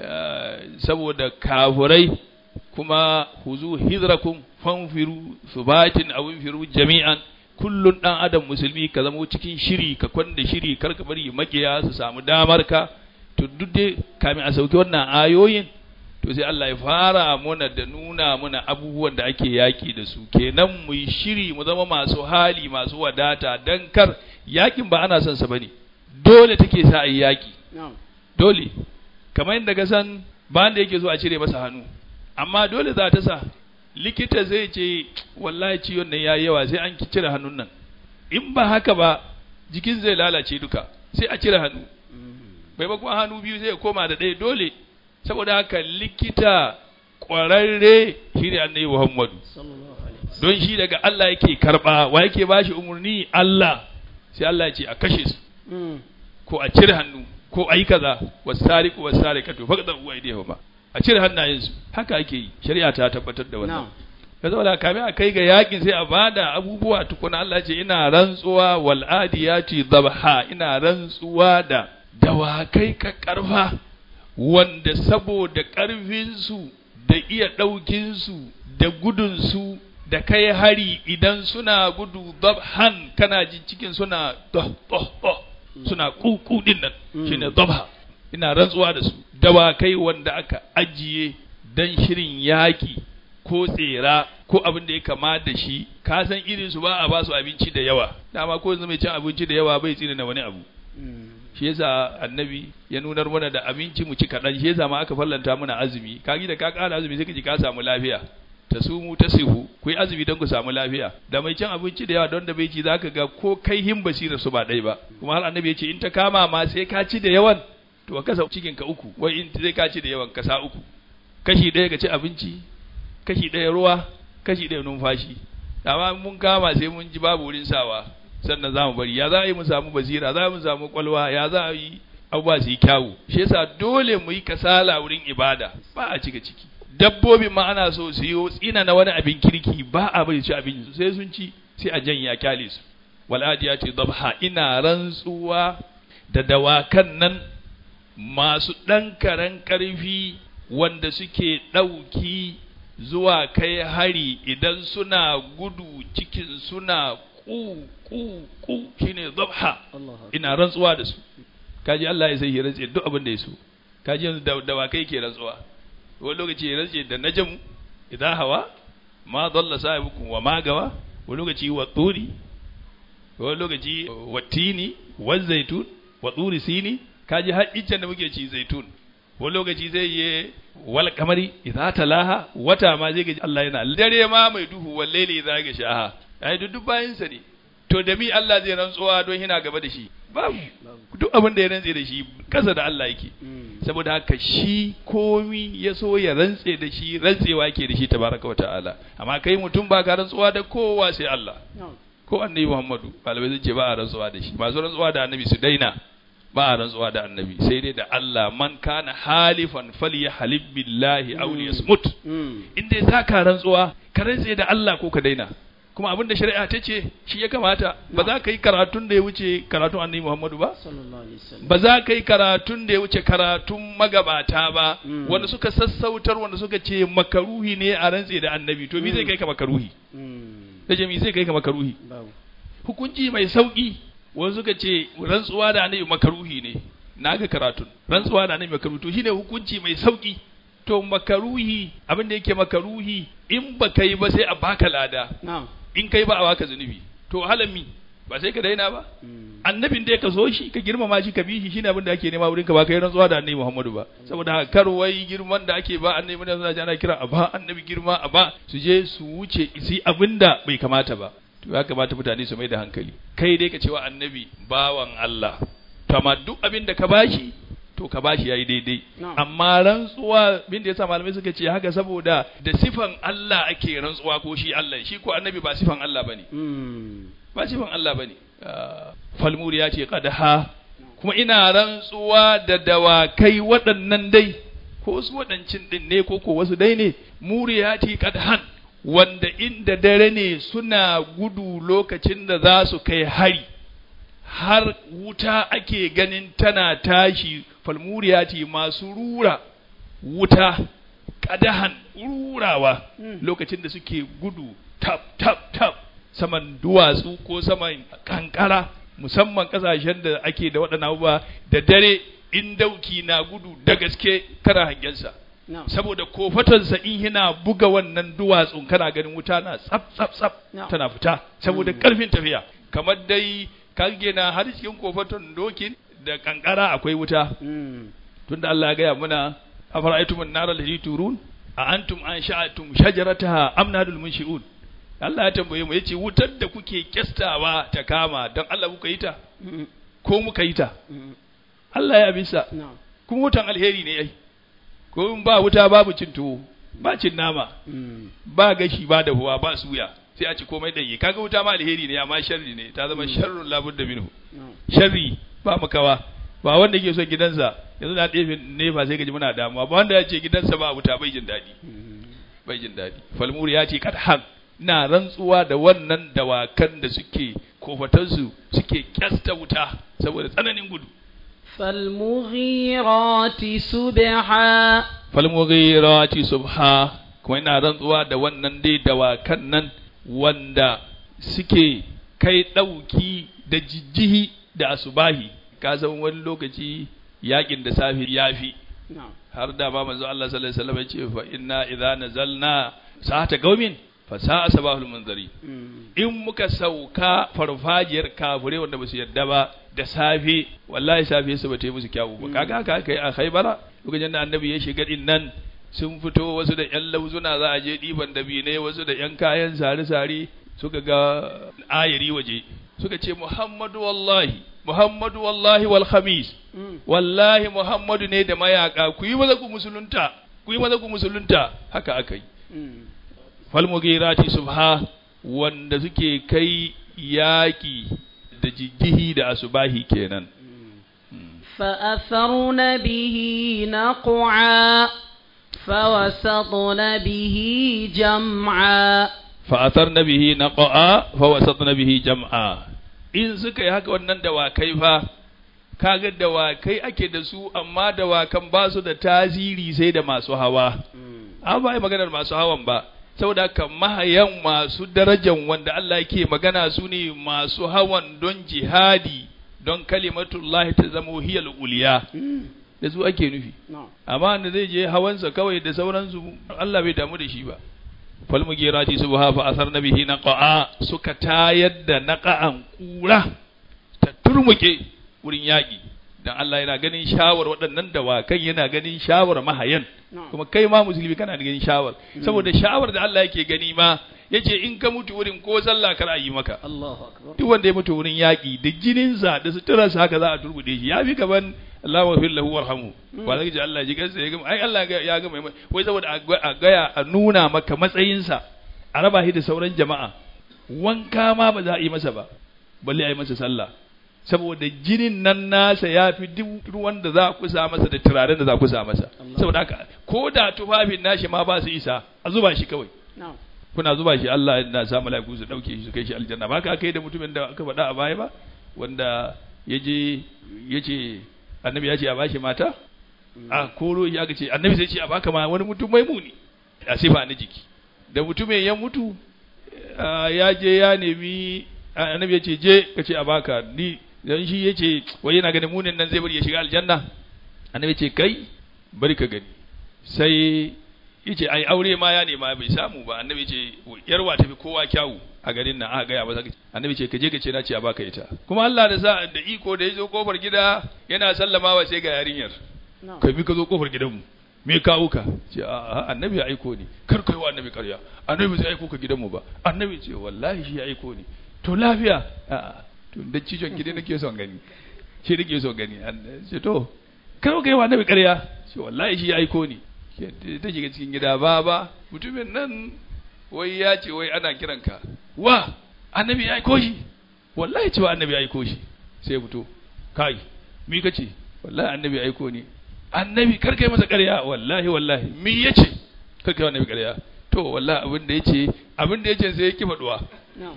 Speaker 2: saboda kafurai kuma huzu hidrakum fanfiru subatin aw infiru jami'an kullun dan adam musulmi ka zama cikin shiri ka kwanda shiri kar ka bari makiya su samu damar ka to duk dai kamin a sauke wannan ayoyin to sai Allah ya fara muna da nuna muna abubuwan da ake yaki da su kenan mu yi shiri mu zama masu hali masu wadata dan kar yakin ba ana son sa bane dole take sa ayi yaki dole kamar yadda ka san ba da yake zo a cire masa hannu amma dole za ta sa likita zai ce wallahi ciwon nan yayi yawa sai an cire hannun nan in ba haka ba jikin zai lalace duka sai a cire hannu maimakon hannu biyu zai koma da ɗaya dole saboda haka likita ƙwararre shi ne annabi Muhammadu don shi daga Allah yake karɓa wa yake ba shi umarni Allah sai Allah ya ce a kashe su ko a cire hannu ko a yi kaza wasari ko wasari ka to fa da uwa idai ba a cire hannayensu haka ake yi shari'a ta tabbatar da wannan ka zauna kamin a kai ga yakin sai a bada abubuwa tukuna Allah ce ina rantsuwa wal adiyati dhabha ina rantsuwa da dawakai ka karfa wanda saboda ƙarfinsu da iya ɗaukinsu da gudunsu da kai hari idan suna gudu dabhan kana jin cikin suna doh doh doh suna kuku din nan shine dabha ina rantsuwa da su dawakai wanda aka ajiye dan shirin yaki ko tsera ko abin da ya kama da shi ka san irin su ba a ba su abinci da yawa dama ko yanzu mai cin abinci da yawa bai tsina na wani abu shi yasa annabi ya nunar mana da abinci mu ci kaɗan shi yasa ma aka fallanta mana azumi ka da ka ƙara azumi sai ka ji ka samu lafiya ta sumu ta sihu ku yi azumi don ku samu lafiya da mai cin abinci da yawa don da bai ci zaka ga ko kai hin basira su ba ɗai ba kuma har annabi ya ce in ta kama ma sai ka ci da yawan to ka kasa cikin ka uku wai in sai ka ci da yawan ka sa uku kashi ɗaya ka ci abinci kashi ɗaya ruwa kashi ɗaya numfashi amma mun kama sai mun ji babu wurin sawa sannan za mu bari ya za a yi mu samu basira za mu samu kwalwa ya za a yi abubuwa su yi kyawu shi yasa dole mu yi kasala wurin ibada ba a cika ciki dabbobin ma ana so su yi tsina na wani abin kirki ba a bari ci abin su sai sun ci sai a janya kyale su wal'adiya ce dabha ina rantsuwa da dawakan nan masu ɗan karen ƙarfi wanda suke ɗauki zuwa kai hari idan suna gudu cikin suna ku ku ku shine dabha ina rantsuwa da su kaji Allah ya sai ya rantse duk abin da ya so kaji yanzu da dawakai ke rantsuwa wani lokaci ya rantse da najam idan hawa ma dalla sahibukum wa ma gawa wani lokaci wa turi wani lokaci wa tini wa zaitun wa turi sini kaji har iccen da muke ci zaitun wani lokaci zai yi wal kamari idza talaha wata ma zai gaji Allah yana dare ma mai duhu wal laili idza ga shaha ai duk bayin sa ne to da mi Allah zai rantsuwa don yana gaba da shi babu duk abin da ya rantse da shi kasa da Allah yake saboda haka shi komi ya so ya rantse da shi rantsewa yake da shi tabaraka wa ta'ala amma kai mutum ba ka rantsuwa da kowa sai Allah ko annabi Muhammadu malamai sun ce ba a rantsuwa da shi masu rantsuwa da annabi su daina ba a rantsuwa da annabi sai dai da Allah man kana halifan falyahlib billahi aw liyasmut in dai zaka rantsuwa ka rantse da Allah ko ka daina kuma abinda shari'a ta ce shi ya kamata ba za ka yi karatun da ya wuce karatun annabi Muhammadu ba ba za ka yi karatun da ya wuce karatun magabata ba wanda suka sassautar wanda suka ce makaruhi ne a rantse da annabi to me zai kai ka makaruhi da me zai kai ka makaruhi hukunci mai sauki wanda suka ce rantsuwa da annabi makaruhi ne na ga karatun rantsuwa da annabi makaruhi to shine hukunci mai sauki to makaruhi abin da yake makaruhi in ba kai ba sai a baka lada in kai ba a baka zunubi to halami ba sai ka daina ba annabin da ka so shi ka girmama shi ka bi shi shine abin da ake nema wurin ka ba kai rantsuwa da annabi Muhammadu ba saboda haka kar wai girman da ake ba annabi da suna ana kira a ba annabi girma a ba su je su wuce su abin da bai kamata ba to ya kamata mutane su mai da hankali kai dai ka cewa annabi bawan Allah to amma duk abin da ka bashi to ka bashi yayi daidai amma rantsuwa bin da yasa malamai suka ce haka saboda da sifan Allah ake rantsuwa ko shi Allah shi ko annabi ba sifan Allah bane ba sifan Allah bane falmuri ya ce qadha kuma ina rantsuwa da dawakai waɗannan dai ko wasu waɗancin ɗin ne ko ko wasu dai ne muriyati kadhan wanda inda dare ne suna gudu lokacin da za su kai hari har wuta ake ganin tana tashi falmuriyati masu rura wuta kadahan rurawa lokacin da suke gudu tap tap tap saman duwatsu ko saman kankara musamman kasashen da ake da waɗannan abubuwa da dare in dauki na gudu da gaske kana hangensa
Speaker 1: No.
Speaker 2: saboda kofatansa in yana buga wannan duwatsun kana ganin wuta na tsaf tsaf tsaf
Speaker 1: No.
Speaker 2: tana fita saboda karfin tafiya kamar dai kage na har cikin kofaton dokin da kankara akwai wuta
Speaker 1: Mm.
Speaker 2: tunda Allah ya gaya muna afara'aytum an-nar allati turun a antum ansha'tum shajarataha am nadul munshi'un Allah ya tambaye mu yace wutar da kuke kyastawa ta kama dan Allah kuka yi ta
Speaker 1: Mm.
Speaker 2: ko muka yi ta
Speaker 1: Mm.
Speaker 2: Allah ya bisa
Speaker 1: No.
Speaker 2: kuma wutan alheri ne ai ko in ba wuta babu cin tuwo ba cin nama
Speaker 1: Mm.
Speaker 2: ba gashi ba dahuwa ba suya sai a ci komai danye kaga wuta ma alheri ne amma sharri ne ta zama sharrun labudda minhu
Speaker 1: No.
Speaker 2: sharri ba makawa ba wanda ke son gidansa yanzu na ɗefe nefa sai gaji muna damuwa ba wanda ya ce gidansa ba wuta bai jin daɗi
Speaker 1: Mm.
Speaker 2: bai jin daɗi falmuri ya ce kad haq na rantsuwa da wannan dawakan da suke kofatansu suke kyasta wuta saboda tsananin gudu
Speaker 1: فالمغيرات سبحا
Speaker 2: falmughirati subha kuma ina rantsuwa da wannan dai dawakan nan wanda suke kai ɗauki da jijjihi da asubahi ka san wani lokaci yakin da safi yafi
Speaker 1: No.
Speaker 2: har da ma manzo Allah sallallahu alaihi wasallam ya ce fa inna idza nazalna sa'ata qaumin fa sa'a sabahul munzari
Speaker 1: Mm.
Speaker 2: in muka sauka farfajiyar kafure wanda basu yadda ba da safe wallahi safe su bata yi musu kyawu ba kaga haka aka yi a Khaibara lokacin da annabi ya shiga din nan sun fito wasu da yan lauzuna za a je diban dabine wasu da yan kayan sare-sare suka ga ayari waje suka ce Muhammadu wallahi Muhammadu wallahi wal khamis
Speaker 1: Mm.
Speaker 2: wallahi Muhammadu ne da mayaka ku yi maza ku musulunta ku yi maza ku musulunta haka aka yi
Speaker 1: Mm.
Speaker 2: falmugirati subha wanda suke kai yaƙi da jijjihi da asubahi kenan
Speaker 1: فأثرن به نقعا فوسطن به جمعا
Speaker 2: fa'atar na bihi na ƙa'a fawasat na bihi jam'a in suka yi haka wannan dawakai fa kaga dawakai ake da su amma dawakan ba su da tasiri sai da masu hawa an ba yi maganar masu hawan ba saboda haka mahayan masu darajan wanda Allah yake magana su ne masu hawan don jihadi don kalimatullahi ta zama hiyal uliya da su ake nufi
Speaker 1: No.
Speaker 2: amma da zai je hawansa kawai da sauransu Allah bai damu da shi ba fal mugirati subha fa asar nabihi naqa'a suka tayar da naqa'an kura ta turmuke wurin yaki dan Allah yana ganin shawar waɗannan dawakan yana ganin shawar mahayan
Speaker 1: No.
Speaker 2: kuma kai ma musulmi kana ganin shawar saboda shawar da Allah yake gani ma yace in ka mutu wurin ko sallah kar a yi maka
Speaker 1: الله أكبر
Speaker 2: duk wanda ya mutu wurin yaƙi da jininsa da suturarsa haka za a turbude shi ya fi gaban Allah wa fil lahu warhamu ba zai ji Allah ji kansa ya gama ai Allah ga- ya gama mai- wai saboda a ga- a gaya a nuna maka matsayinsa a raba shi da sauran jama'a wanka ma ba za a yi masa ba balle a yi masa sallah saboda jinin nan nasa ya fi duk ruwan da za a kusa masa da turaren da za a kusa masa saboda haka ko da tufafin nashi ma ba su isa a zuba shi kawai
Speaker 1: No.
Speaker 2: kuna zuba shi Allah na sa mala'iku su dauke shi su kai shi aljanna ba ka kai da mutumin da aka faɗa a baya ba wanda yaje yace annabi ya ce a bashi mata a koro ya ga ce annabi sai ce a baka ma wani mutum mai muni a sifa na jiki da mutumin ya mutu ah, ya je ya nemi ah, annabi ya ce je ka ce a baka ni dan shi yace wai yana ganin munin nan zai bari ya shiga aljanna annabi ya ce kai bari ka gani sai yace ai aure ma ya nema bai samu ba annabi ce yarwa tafi kowa kyawu a garin nan aka gaya masa annabi ce ka je ka ce na ce a baka ita kuma Allah da sa da iko da yazo kofar gida yana sallamawa sai ga yarinyar
Speaker 1: No.
Speaker 2: kai bi ka zo kofar gidanmu me kawo ka ce a a annabi ya aiko ni kar kai wa annabi ƙarya annabi zai aiko ka gidanmu ba annabi ce wallahi shi ya aiko ni to lafiya a a to da cijon gida nake son gani shi nake son gani An- ce to kar kai wa annabi ƙarya ce wallahi shi ya aiko ni Ke- ta shiga cikin gida ba ba mutumin nan wai ya ce wai ana kiranka wa annabi ya aiko shi wallahi cewa annabi ya aiko shi sai ya fito kai mi kace wallahi annabi ya aiko ni annabi kar kai masa ƙarya wallahi wallahi me yace kar kai annabi ƙarya to wallahi abin da yace abin da yace sai ya kifa duwa
Speaker 1: na'am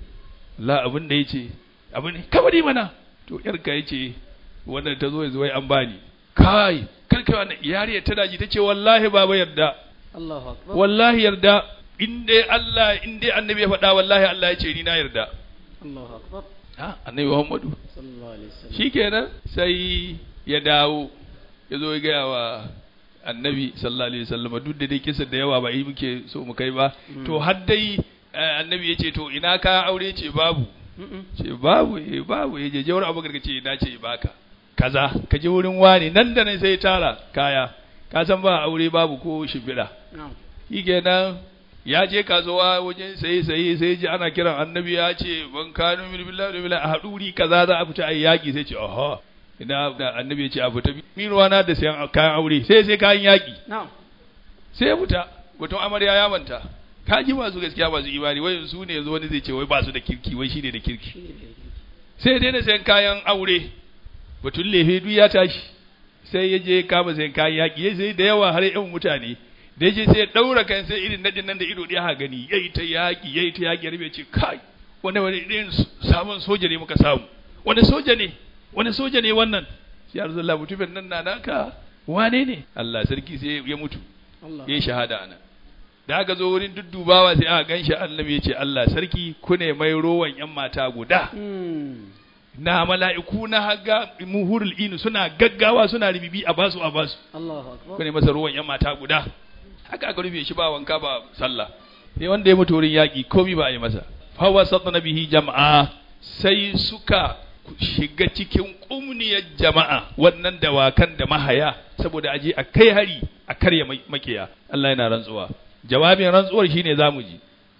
Speaker 2: la abin da yace abin ka bari mana to yarka yace wannan ta zo yanzu wai an bani kai kar kai wannan yariya ta daji tace wallahi baba yarda
Speaker 1: Allahu akbar
Speaker 2: wallahi yarda in dai Allah in dai annabi ya faɗa wallahi Allah ya ce ni na yarda
Speaker 1: Allahu akbar
Speaker 2: ha annabi Muhammadu
Speaker 1: sallallahu alaihi wasallam
Speaker 2: shikenan sai ya dawo ya zo ya gaya wa annabi sallallahu alaihi wasallam duk da dai kisa da yawa ba yi muke so mu kai ba to har dai eh, annabi ya ce to ina ka aure ce babu
Speaker 1: Mm-mm.
Speaker 2: ce babu eh babu ya je jawar abu ce na ce baka kaza ka je wurin wani nan da nan sai ya tara kaya ka san ba aure babu ko shimfiɗa
Speaker 1: na'am
Speaker 2: shikenan ya je kasuwa wajen saye saye sai ji ana kiran annabi ya ce ban kanu min billahi billahi a haduri kaza za a fita ayi yaki sai ce aha ina da annabi ya ce a fita min ruwana da sayan kayan aure sai sai kayan yaki
Speaker 1: na'am
Speaker 2: sai ya fita batun amarya ya manta ka ji masu gaskiya masu imani wai su ne yanzu wani zai ce wai ba su da kirki wai shine da kirki
Speaker 1: shi ne da yake.
Speaker 2: sai ya daina sayan kayan aure batun lefe duk ya tashi sai ya je kama sayan kayan yaƙi ya sai da yawa har yan mutane da ya je sai ya ɗaura kan sai irin nadin nan da ido ɗaya ha gani ya yi ta yaƙi ya yi ta yaƙi rabe ce kai wani wani irin samun soja ne muka samu wani soja ne wani soja ne wannan sai ya rasulullah mutumin nan na naka wane ne Allah sarki sai ya mutu
Speaker 1: Allah
Speaker 2: ya yi shahada ana da aka zo wurin duddubawa sai aka gan shi annabi ya ce Allah sarki ku ne mai rowan yan mata guda
Speaker 1: Mm.
Speaker 2: na mala'iku na haga muhurul inu suna gaggawa suna ribibi a basu a basu
Speaker 1: Allahu akbar
Speaker 2: kone masa ruwan yan mata guda haka aka rufe shi ba wanka ba sallah sai wanda ya mutu wurin yaƙi komi ba a yi masa fawa satna bihi jama'a sai suka shiga cikin kumniyar jama'a wannan dawakan da mahaya saboda aje a kai hari a karya mai- makiya Allah yana rantsuwa jawabin rantsuwar shine zamu ji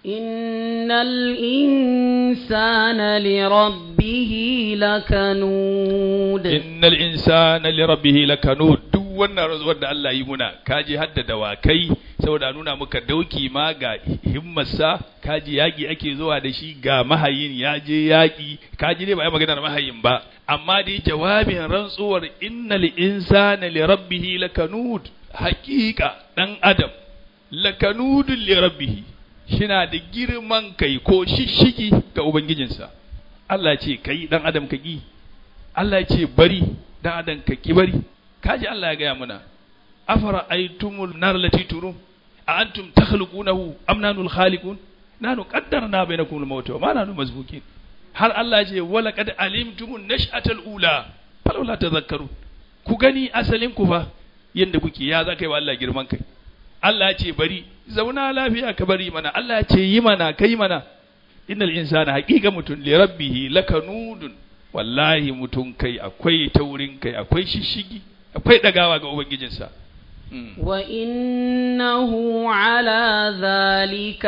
Speaker 1: إن الإنسان لربه لكنود
Speaker 2: innal insana li rabbih lakanud duk wannan rantsuwar da Allah yi muna kaji hadda dawakai saboda a nuna muka dauki ma ga himmarsa kaji yaki ake zuwa da shi ga mahayin ya je yaki kaji dai ba ai magana da mahayin ba amma dai jawabin rantsuwar innal insana li rabbih lakanud haqiqa dan adam lakanudun li rabbih shina da girman kai ko shishigi ga ubangijinsa Allah ce kai dan adam ka ki Allah ya ce bari dan adam ka ki bari kaji Allah ya gaya mana afara aitumul nar lati turum a antum takhluqunahu am nanul khaliqun nanu qaddarna bainakum al-maut wa ma nanu mazbukin har Allah ya ce wala qad alimtumun nash'atal ula falawla tadhakkarun ku gani asalin ku fa yanda kuke ya za kai wa Allah girman kai Allah ya ce bari zauna lafiya ka bari mana Allah ya ce yi mana kai mana innal insana haqiqa mutun li rabbihi lakanudun wallahi mutun kai akwai taurin kai akwai shishigi akwai dagawa ga ubangijinsa Mm.
Speaker 1: وإنه على ذلك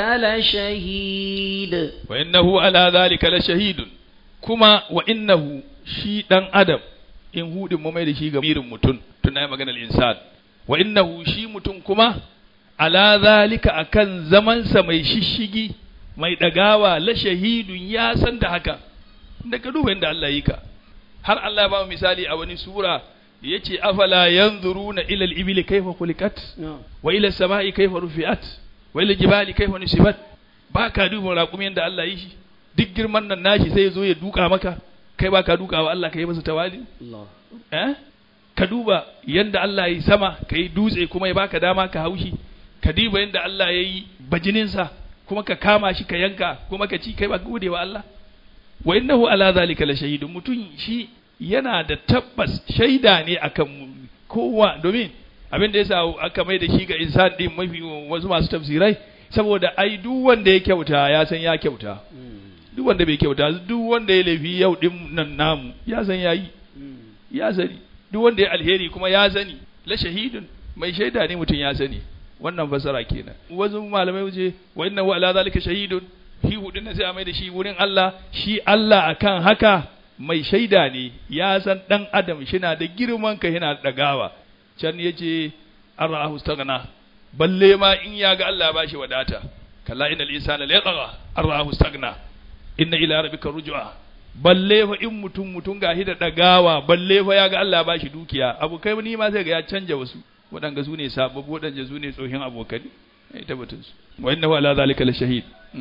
Speaker 1: لشهيد
Speaker 2: wa innahu ala dhalika la shahidun kuma wa innahu shi dan adam in hudin mu mai da shi ga mirin mutun tun na magana al-insan wa innahu shi mutun kuma ala dhalika akan zamansa mai shishigi mai dagawa la shahidun ya san da haka da ka duba inda Allah yi ka har Allah ya ba mu misali a wani sura yace afala yanzuruna ila al-ibli kayfa khuliqat
Speaker 1: نعم
Speaker 2: wa ila samai kaifa rufi'at wa ila jibali kaifa nusibat ba ka duba raƙumi yadda Allah yi shi duk girman nan nashi sai ya zo ya duka maka kai ba ka duka wa Allah ka yi masa tawali
Speaker 1: الله
Speaker 2: eh ka duba yadda Allah ya yi sama ka yi dutse kuma ya baka dama ka haushi ka duba yadda Allah ya yi bajininsa kuma ka kama shi ka yanka kuma ka ci kai ba ka gode wa Allah wa innahu ala zalika la shahidun mutum shi yana da tabbas shaida ne akan mu- kowa domin abin da yasa aka mai da shi ga insan din mafi wasu masu tafsirai saboda ai duk wanda ya kyauta ya san ya kyauta duk wanda bai kyauta duk wanda ya laifi yau din nan namu ya san yayi ya sani duk wanda ya alheri kuma ya sani la shahidun mai shaida ne mutum ya sani wannan fasara kenan wasu malamai wuce wa inna wa ala zalika shahidun shi hudun nan sai a mai da shi wurin Allah shi Allah akan haka mai shaida ne ya san dan adam shina da girman ka yana da dagawa can yace arahu stagna balle ma in ya ga Allah ba shi wadata kalla innal insana la yatgha arahu stagna inna ila rabbika rujua balle fa in mutum mutum gashi da dagawa balle fa ya ga Allah ba shi dukiya abokai ni ma sai ga ya canja wasu waɗanga su ne sababbi waɗanda su ne tsohin abokai ya tabbatar su wa innahu ala zalika la shahid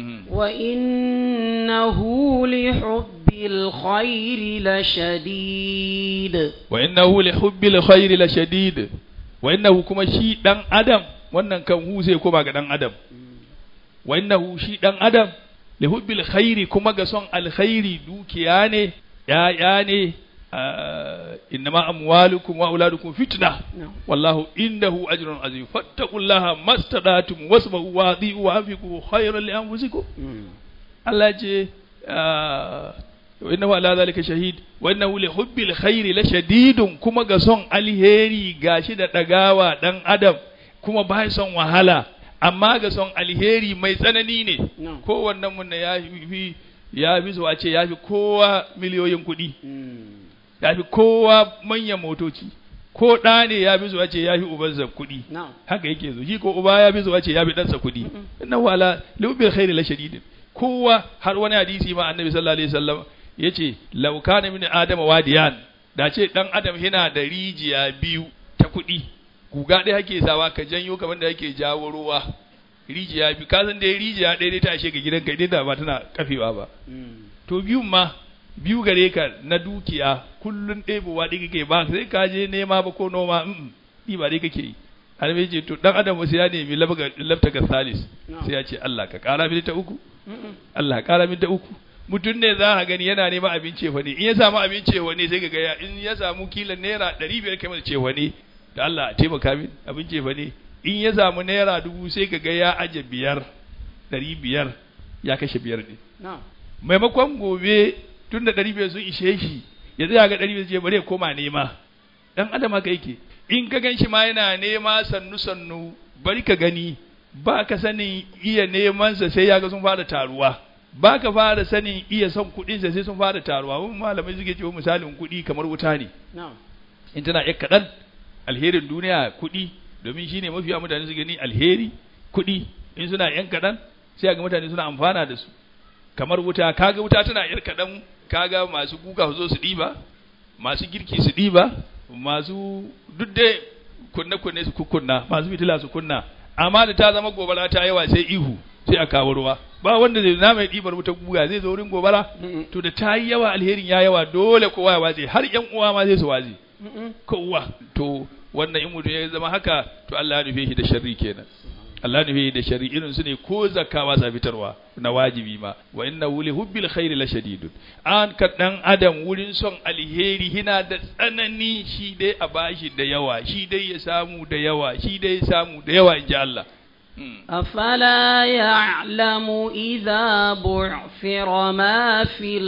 Speaker 1: وإنه لحب الخير لشديد
Speaker 2: wa innahu li hubbil khairi la shadid wa innahu kuma shi dan adam wannan kan hu sai koma ga dan adam wa innahu shi dan adam li hubbil khairi kuma ga son alkhairi dukiya ne ya'ya ne innama amwalukum wa auladukum fitna
Speaker 1: نعم.
Speaker 2: wallahu indahu ajrun azim fattaqullaha mastadatum wasma'u wa adhi'u wa anfiqu khayran li anfusikum Allah ce wa innahu ala zalika shahid wa innahu li hubbil khairi la shadidun kuma ga son alheri gashi da dagawa dan adam kuma ba son wahala amma ga son alheri mai tsanani ne
Speaker 1: نعم
Speaker 2: kowannen mun ya fi ya fi zuwa ce ya fi kowa miliyoyin kuɗi ya fi kowa manyan motoci ko ɗa ne ya fi zuwa ce ya fi ubansa kuɗi
Speaker 1: نعم
Speaker 2: haka yake zo shi ko uba ya fi zuwa ce ya fi ɗansa kuɗi inna wala lubil khairi la shadidin kowa har wani hadisi ma annabi sallallahu alaihi wasallam yace law kana min adama wadiyan da ce dan adam yana da rijiya biyu ta kuɗi guga ɗaya ake sawa ka janyo kamar da yake jawo ruwa rijiya biyu ka san dai rijiya ɗaya dai ta ashe ga gidanka idan da ba tana kafewa ba to biyun ma biyu gare ka na dukiya kullun ɗebowa ɗaya kake ba sai ka je nema ba ko noma mm ɗi ba dai kake yi har mai ce to dan adam sai ya nemi labta ga salis sai ya ce Allah ka ƙara min ta uku Allah ka ƙara min ta uku mutum ne za a gani yana neman abin cefa ne in ya samu abin cefa ne sai ka ga ya in ya samu kila naira ɗari biyar kai masa cefa ne da Allah a taimaka min abin cefa ne in ya samu naira dubu sai ka ga ya aje biyar ɗari biyar ya kashe biyar ne
Speaker 1: نعم
Speaker 2: maimakon gobe tun da ɗari biyar sun ishe shi ya zai ga ɗari biyar ce bari ya koma nema ɗan adam haka yake in ka gan shi ma yana nema sannu sannu bari ka gani ba ka sanin iya nemansa sai ya ga sun fara taruwa ba ka fara sanin iya son kuɗinsa sai sun fara taruwa wani malamai suke cewa misalin kuɗi kamar wuta ne
Speaker 1: نعم
Speaker 2: in tana yar kaɗan alherin duniya kuɗi domin shine mafiya mutane su gani alheri kuɗi in suna yan kaɗan sai ga mutane suna amfana da su kamar wuta kaga wuta tana yar kaɗan kaga masu kuka su zo su ɗiba masu girki su ɗiba masu duk dai kunne kunne su kukkunna masu fitila su kunna amma da ta zama gobara ta yawa sai ihu sai a kawo ruwa ba wanda zai na mai ɗibar wuta guga zai zo wurin gobara to da ta yi yawa alherin ya yawa dole kowa ya watse har yan uwa ma zai su watse kowa to wannan in mutum ya zama haka to Allah ya nufe shi da sharri kenan Allah ya nufe shi da sharri irin su ne ko zakka ba sa fitarwa na wajibi ma wa inna wuli hubbil khairi la shadidun an ka dan adam wurin son alheri hina da tsanani shi dai a bashi da yawa shi dai ya samu da yawa shi dai ya samu da yawa inji Allah Hmm.
Speaker 1: أفلا يعلم إذا بعثر ما في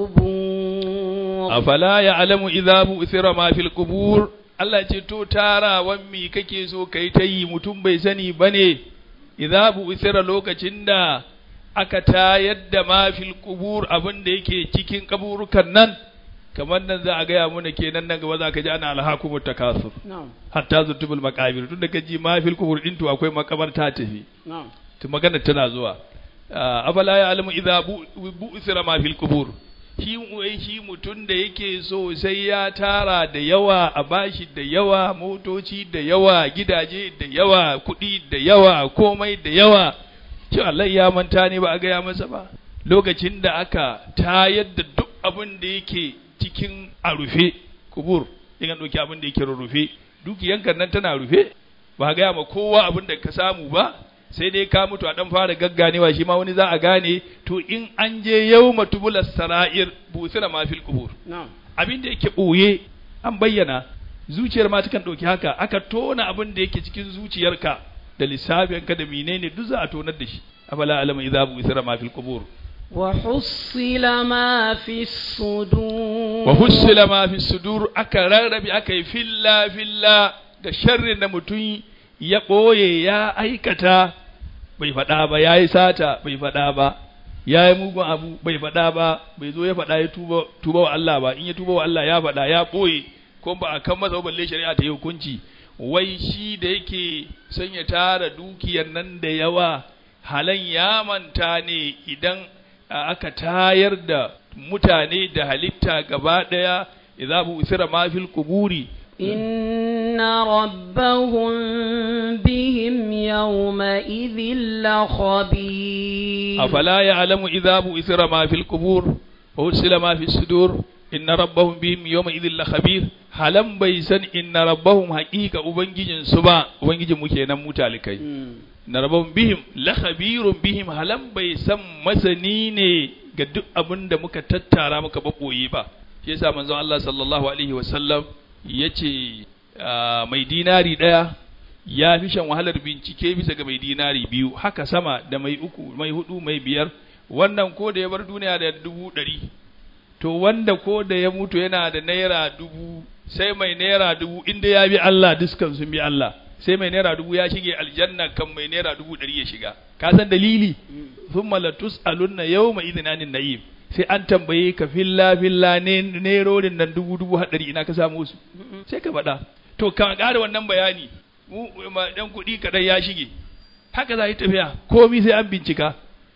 Speaker 1: القبور
Speaker 2: afala ya'lamu idza bu'thira ma fil qubur Allah ce to tara mi kake so kai ta yi mutum bai sani bane idza bu'thira lokacin da aka tayar da ma fil qubur abin da yake cikin kaburukan nan kamar nan za a gaya mana kenan nan gaba za ka ji ana alhakumut takasur
Speaker 1: نعم
Speaker 2: hatta zutubul maqabir tun da ka ji ma fil qubur din to akwai makabarta tafi
Speaker 1: نعم
Speaker 2: to magana tana zuwa Ah, afala ya alamu idza bu- bu'thira ma fil qubur shi wai shi mutun da yake so sai ya tara da yawa a bashi da yawa motoci da yawa gidaje da yawa kuɗi da yawa komai da yawa shi Allah ya manta ne ba a gaya masa ba lokacin da aka tayar da duk abin da yake cikin a rufe kubur in an ɗauki abin da yake rurrufe dukiyanka nan tana rufe ba a gaya ma kowa abin da ka samu ba sai dai ka mutu a dan fara gagganewa shi ma wani za a gane to in an je yau matubulas sara'ir busira ma fil qubur
Speaker 1: نعم
Speaker 2: abin da yake ɓoye an bayyana zuciyar ma takan ɗauki haka aka tona abin da yake cikin zuciyarka da lissafinka da menene duk za a tonar da shi afala alama idza busira ma fil qubur
Speaker 1: وحصل ما في الصدور
Speaker 2: wa hussila ma fi sudur aka rarrabe aka yi filla filla ga sharrin da mutum ya ɓoye ya aikata bai faɗa ba ya yi sata bai faɗa ba ya yi mugun abu bai faɗa ba bai zo ya faɗa ya tuba, tuba wa Allah ba in ya tuba wa Allah ya faɗa ya ɓoye ko ba a kan masa ba balle shari'a ta yi hukunci wai shi da yake son ya tara dukiyar nan da yawa halan ya manta ne idan a aka tayar da mutane da halitta gaba daya idza bu usira ma fil quburi
Speaker 1: إن ربهم بهم يومئذ لخبير
Speaker 2: أفلا يعلم إذا بؤثر ما في القبور وحصل ما في الصدور إن ربهم بهم يومئذ لخبير halan bai san inna rabbahum haqiqa ubangijin su ba ubangijin mu kenan mu talikai na rabbahum bihim la khabirun bihim halan bai san masani ne ga duk abin da muka tattara muka babboye ba shi yasa manzon Allah sallallahu alaihi wasallam yace mai dinari daya ya fi shan wahalar bincike bisa ga mai dinari biyu haka sama da mai uku mai hudu mai biyar wannan ko da ya bar duniya da dubu ɗari to wanda ko da ya mutu yana da naira dubu sai mai naira dubu inda ya bi Allah dukkan sun bi Allah sai mai naira dubu ya shige aljanna kan mai naira dubu ɗari ya shiga ka san dalili thumma la tus'alunna yawma idhinanin na'im sai an tambaye ka filla filla ne nerorin nan dubu dubu haɗari ina ka samu su sai ka faɗa to ka ƙara wannan bayani mu ma dan kuɗi kaɗan ya shige haka za yi tafiya komi sai an bincika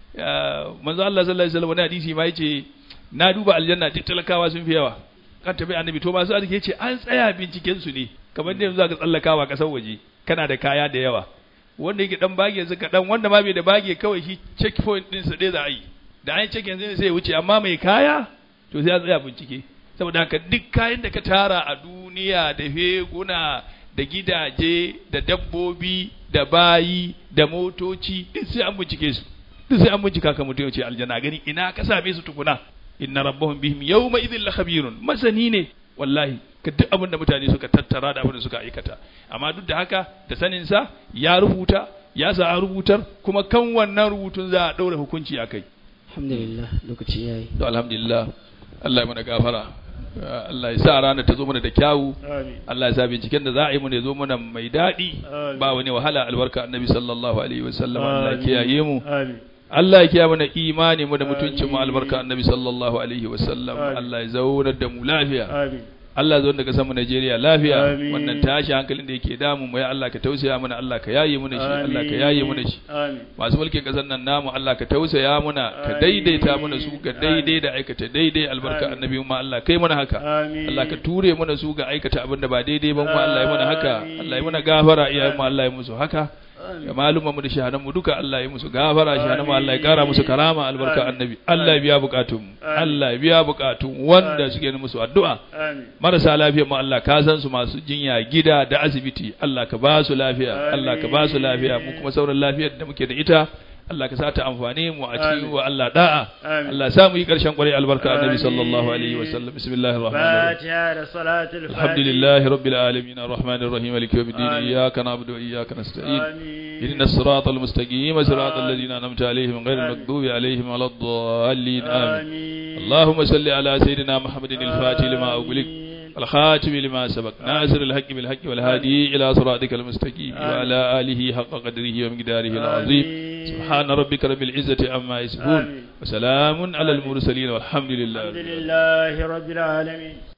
Speaker 2: manzo Allah sallallahu alaihi wasallam wani hadisi ma yace na duba aljanna duk talakawa sun fi yawa kan tafi annabi to masu arziki yace an tsaya binciken su ne kamar da yanzu zaka tsallakawa kasar waje kana da kaya da yawa wanda yake dan bage yanzu kaɗan wanda ma bai da bage kawai shi checkpoint din sa dai za a yi da an check yanzu sai ya wuce amma mai kaya to sai an tsaya bincike saboda haka duk kayan da ka tara a duniya da feguna da gidaje da dabbobi da bayi da motoci duk sai an bincike su duk sai an bincika ka mutum ya ce aljanna gani ina ka same su tukuna inna rabbahum bihim yawma idhin lakhabirun masani ne wallahi ka duk abin da mutane suka tattara da abin da suka aikata amma duk da haka da sanin sa ya rubuta ya sa a rubutar kuma kan wannan rubutun za a daura hukunci akai
Speaker 1: alhamdulillah lokaci yayi
Speaker 2: to alhamdulillah Allah ya mana gafara Allah ya sa ranar ta zo mana da kyawu Allah ya sa binciken da za a yi mana ya zo mana mai daɗi ba wani wahala albarka annabi sallallahu alaihi wasallam Allah ya kiyaye mu Allah ya kiyaye mana imani mu da mutuncin mu albarka annabi sallallahu alaihi wasallam Allah ya zaunar da mu lafiya Allah zo daga samu Najeriya lafiya wannan tashi hankalin da yake damu mu ya Allah ka tausaya mana Allah ka yaye mana shi Allah ka yaye mana shi masu mulkin kasar nan namu Allah ka tausaya mana ka daidaita mana su ga daidai da aikata daidai albarka annabi mu Allah kai mana haka Allah ka ture mana su ga aikata abin da ba daidai ba mu Allah ya mana haka Allah ya mana gafara iyayen mu Allah ya musu haka ga malumman mu da shahanan mu duka Allah ya musu gafara shahanan mu Allah ya kara musu karama albarka annabi Allah ya biya bukatun Allah ya biya bukatun wanda suke musu addu'a marasa lafiya mu Allah ka san su masu jinya gida da asibiti Allah ka ba su lafiya Allah ka ba su lafiya mu kuma sauran lafiyar da muke da ita Allah ka sa ta amfane mu a cikin wa Allah da'a Allah sa mu yi karshen kwarai albarka annabi sallallahu alaihi wa sallam bismillahir rahmanir rahim alhamdulillahi rabbil alamin arrahmanir rahim maliki yawmiddin iyyaka na'budu wa iyyaka nasta'in ihdinas siratal mustaqim siratal ladzina an'amta alaihim ghayril maghdubi alaihim waladdallin amin اللهم صل على سيدنا محمد الفاتح لما أغلق الخاتم لما سبق ناصر الحق بالحق والهادي إلى صراطك المستقيم وعلى آله حق قدره ومقداره العظيم سبحان ربك رب العزة عما يصفون وسلام على المرسلين والحمد لله
Speaker 3: الحمد لله رب العالمين